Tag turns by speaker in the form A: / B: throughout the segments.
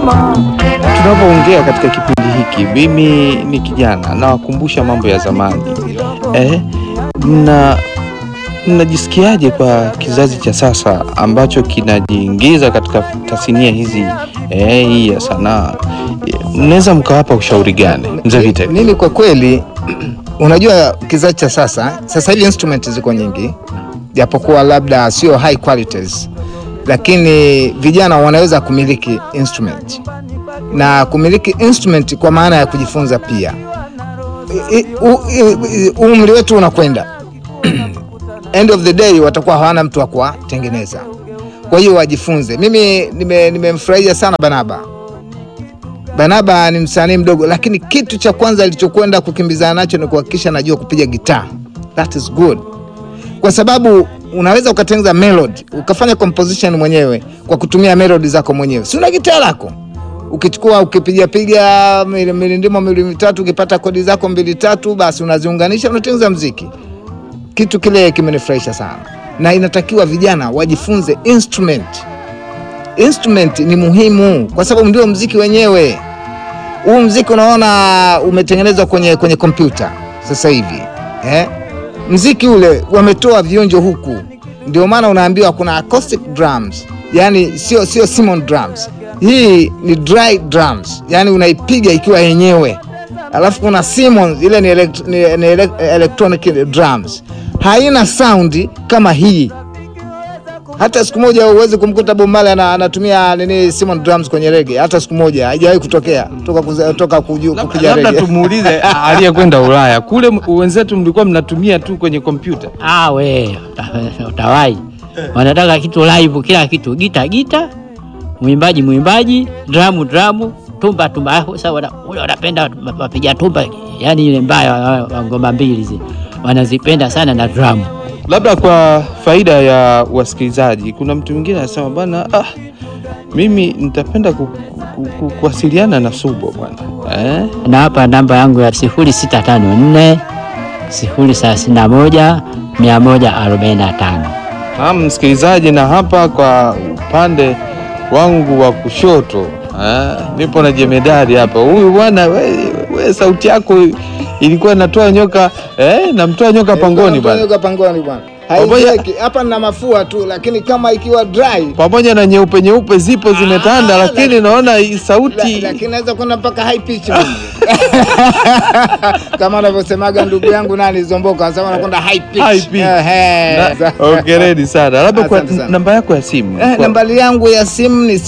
A: Tunapoongea katika kipindi hiki, mimi ni kijana, nawakumbusha mambo ya zamani eh, na mnajisikiaje kwa kizazi cha sasa ambacho kinajiingiza katika tasnia hizi eh, hii ya sanaa? Mnaweza mkawapa ushauri gani mzee Vite?
B: Mimi kwa kweli unajua kizazi cha sasa sasa hivi instrument ziko nyingi, japokuwa labda sio high qualities, lakini vijana wanaweza kumiliki instrument na kumiliki instrument kwa maana ya kujifunza pia. I- i- u- i- i- Umri wetu unakwenda end of the day watakuwa hawana mtu wa kuwatengeneza, kwa hiyo wajifunze. Mimi nime- nimemfurahia sana Banaba. Banaba ni msanii mdogo, lakini kitu cha kwanza alichokwenda kukimbizana nacho ni kuhakikisha najua kupiga gitaa. That is good, kwa sababu unaweza ukatengeneza melody ukafanya composition mwenyewe kwa kutumia melody zako mwenyewe, si una gitaa lako ukichukua ukipiga piga mili- milindimo miwili mitatu, ukipata kodi zako mbili tatu, basi unaziunganisha unatengeneza mziki. Kitu kile kimenifurahisha sana, na inatakiwa vijana wajifunze instrument. Instrument ni muhimu kwa sababu ndio mziki wenyewe. Huu mziki unaona umetengenezwa kwenye kwenye kompyuta sasa hivi eh? Mziki ule wametoa vionjo huku, ndio maana unaambiwa kuna acoustic drums, yani sio sio Simon drums. Hii ni dry drums, yani unaipiga ikiwa yenyewe, alafu kuna Simmons, ile ni, elect, ni, ni ele- electronic drums, haina saundi kama hii hata siku moja huwezi kumkuta Bob Marley ana- anatumia nini Simon drums kwenye rege, hata siku moja haijawahi kutokea toka kuza- toka kuju- kupiga
A: Labda
B: rege.
A: tumuulize aliyekwenda Ulaya kule, m- wenzetu mlikuwa mnatumia tu kwenye kompyuta.
C: Ah, we uta- utawai, wanataka kitu live, kila kitu, gita gita, mwimbaji mwimbaji, dramu dramu, tumba tumba. Ah, Sasa wana- ule wanapenda wapiga tumba, yani ile mbaya wa- wa ngoma mbili zile wanazipenda sana na dramu.
A: Labda kwa faida ya wasikilizaji, kuna mtu mwingine anasema bana, ah, mimi nitapenda ku, ku, ku, kuwasiliana na Subo bwana eh?
C: na hapa namba yangu ya sifuri sita tano nne sifuri thelathini na moja mia moja arobaini na tano.
A: Naam msikilizaji, na hapa kwa upande wangu wa kushoto eh, nipo na jemedari hapa. Huyu bwana we, we sauti yako ilikuwa inatoa nyoka eh, namtoa nyoka pangoni bwana,
B: Nyoka pangoni bwana.
A: Pamoja-
B: Haiweki. Hapa nina mafua tu, lakini kama ikiwa dry
A: pamoja na nyeupe nyeupe zipo zimetanda,
B: Ah,
A: lakini naona hii
B: la,
A: sauti
B: lakini naweza kwenda mpaka high pitch mimi. kama anavyosemaga ndugu yangu nani Zomboka, anasema anakwenda high pitch.
A: High pitch.
B: Ehe.
A: Na- Hongereni sana. Labda kwa
B: Asante sana.
A: namba yako ya simu
B: Eh,
A: Kwa-
B: nambari yangu ya simu ni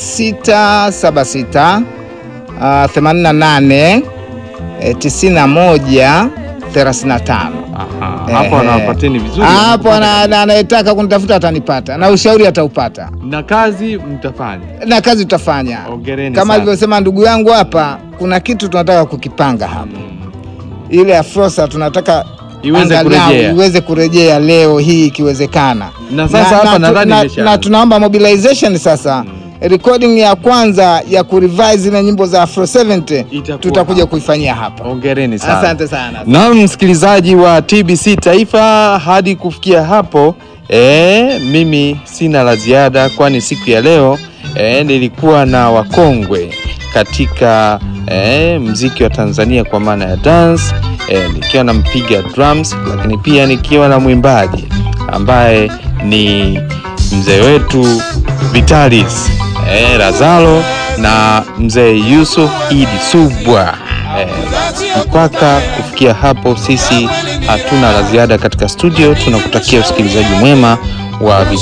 B: 0676 uh, 88 eh, 91 35.
A: Aha, hapo
B: Ehe.
A: anawapateni vizuri
B: Hapo ana- ana- anayetaka kunitafuta atanipata na ushauri ataupata
A: na kazi mtafanya.
B: na kazi tutafanya
A: Hongereni
B: kama
A: sana.
B: alivyosema ndugu yangu hapa. Kuna kitu tunataka kukipanga hapa, ile Afrosa tunataka
A: Iweze
B: angalau
A: kurejea.
B: iweze kurejea leo hii ikiwezekana.
A: Na sasa hapa
B: tu-
A: nadhani
B: na,
A: imeshaanza.
B: na tunaomba mobilization sasa recording ya kwanza ya kurevise zile nyimbo za Afro 70
A: Itakuwa
B: tutakuja
A: hapa.
B: kuifanyia hapa.
A: Hongereni sana.
B: Asante sana.
A: Na msikilizaji wa TBC Taifa, hadi kufikia hapo e, mimi sina la ziada, kwani siku ya leo e, nilikuwa na wakongwe katika e, mziki wa Tanzania kwa maana ya dance e, nikiwa na mpiga drums, lakini pia nikiwa na mwimbaji ambaye ni mzee wetu Vitalis e, Razalo na mzee Yusuf Idi Subwa. Eh, mpaka kufikia hapo sisi hatuna la ziada katika studio. Tunakutakia usikilizaji mwema wa